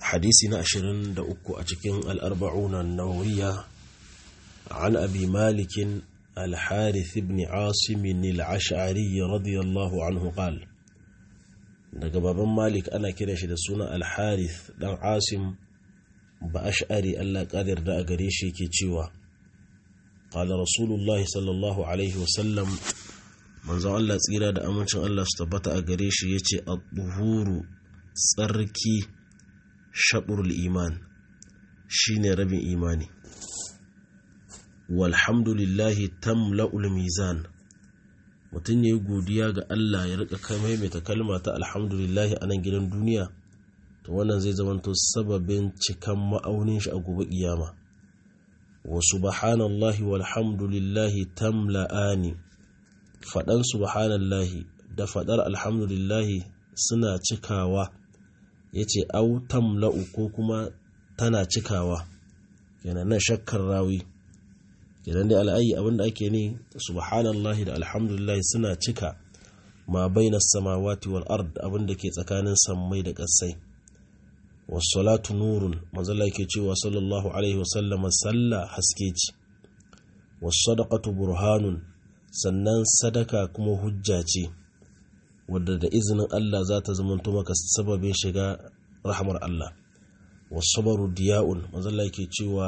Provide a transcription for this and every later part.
hadisi na 23 a cikin al-arba'una an-nawawiyya an abi malik al-harith ibn asim al-ash'ari radiyallahu anhu qala daga baban malik ana kiran shi da suna al-harith dan asim ba ash'ari Allah qadir da a gare shi yake cewa qala rasulullahi sallallahu alaihi wasallam manzon Allah tsira da amincin Allah su tabbata a gare shi yace ad-duhuru tsarki shabrul iman shine rabin imani walhamdulillahi tamla'ul mizan mutum ya yi godiya ga Allah ya rika kai maimaita kalma ta alhamdulillahi a nan gidan duniya to wannan zai zamanto sababin cikan ma'aunin shi a gobe kiyama wa subhanallahi walhamdulillahi tamla'ani fadan subhanallahi da fadar alhamdulillahi suna cikawa yace au tamla'u ko kuma tana cikawa kenan nan shakkar rawi kenan dai al'ayi abinda ake ne subhanallahi da alhamdulillah suna cika ma baina samawati wal ard abinda ke tsakanin sammai da ƙasai wassalatu nurun manzala yake cewa sallallahu alaihi wasallam salla haske ce wassadaqatu burhanun sannan sadaka kuma hujja ce wadda da izinin Allah za ta zamanto maka sababin shiga rahmar Allah wasabaru diya'un manzala yake cewa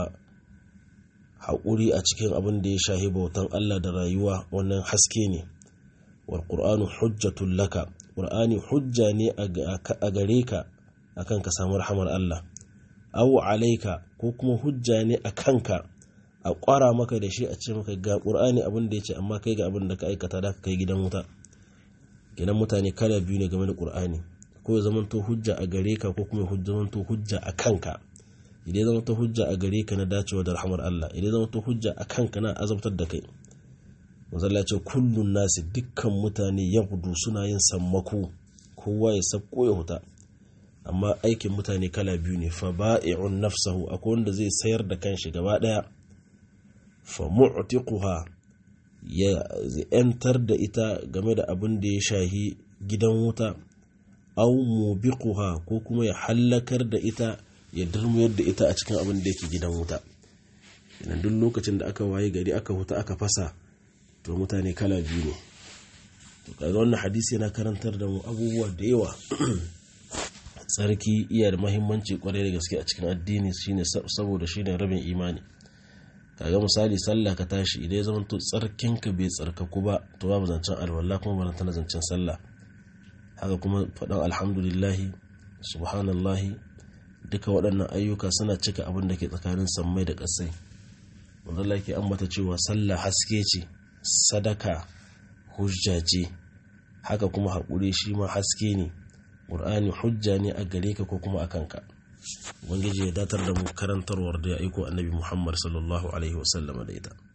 haƙuri a cikin abin da ya shahi bautan Allah da rayuwa wannan haske ne wal qur'anu hujjatul laka qur'ani hujja ne a gare ka akan ka samu rahamar Allah aw alaika ko kuma hujja ne a kanka a ƙwara maka da shi a ce maka ga qur'ani abin da yace amma kai ga abin da ka aikata da ka kai gidan wuta gidan mutane kala biyu ne game da qur'ani ko ya zamanto hujja a gare ka ko kuma ya zamanto hujja a kanka idan ya zama ta hujja a gare ka na dacewa da rahamar Allah idan ya zama ta hujja a kanka na azabtar da kai mazalla ce kullun nasi dukkan mutane ya gudu suna yin sammako kowa ya sabko ya huta amma aikin mutane kala biyu ne fa ba'i'un nafsahu akwai wanda zai sayar da kanshi gaba daya fa mu'tiquha ya yantar da ita game da abin da ya shahi gidan wuta aw mubiquha ko kuma ya hallakar da ita ya durmuyar da ita a cikin abin da yake gidan wuta idan duk lokacin da aka waye gari aka huta aka fasa to mutane kala biyu ne to kaga wannan hadisi yana karantar da mu abubuwa da yawa tsarki iya da mahimmanci kwarai da gaske a cikin addini shine saboda shine rabin imani kaga misali sallah ka tashi idan ya zama to tsarkinka bai tsarkaku ba to babu zancen alwala kuma ba tana zancen sallah haka kuma faɗan alhamdulillahi subhanallahi duka waɗannan ayyuka suna cika abin da ke tsakanin sammai da ƙasai manzala ke ambata cewa sallah haske ce sadaka hujja ce haka kuma haƙuri shi ma haske ne ƙur'ani hujja ne a gare ka ko kuma a kanka ubangiji ya datar da mu karantarwar da ya aiko annabi muhammad sallallahu alaihi wasallama da ita